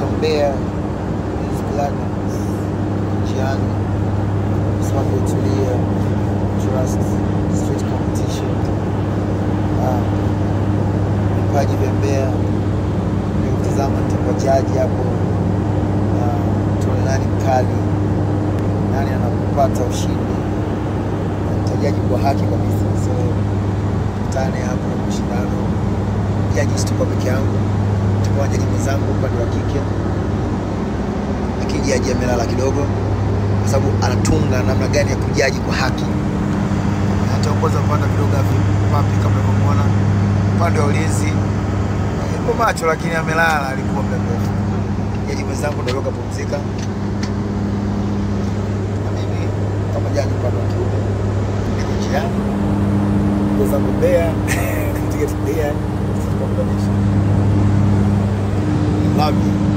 Mbeya is Gladness njiani, sababu utulia, trust, street competition, Ah, vipaji vya Mbeya nikutazama nitakuwa jaji hapo, Ah, tuone nani mkali, nani anapata ushindi, Na nitajaji kwa haki kabisa, so tukutane hapo mashindano. Jaji sitakuwa peke yangu, tutakuwa jaji mwenzangu upande wa kike, lakini jaji amelala kidogo kwa sababu anatunga namna gani ya kujaji kwa haki. Ataongoza upande wa videography papi, kama unavyomwona upande wa ulinzi yuko macho, lakini amelala, alikuwa muda mrefu. Jaji mwenzangu ndio yuko kapumzika, na mimi kama jaji upande wa kiume niko njiani ndugu zangu Mbeya katika Mbeya City Competition. Love you.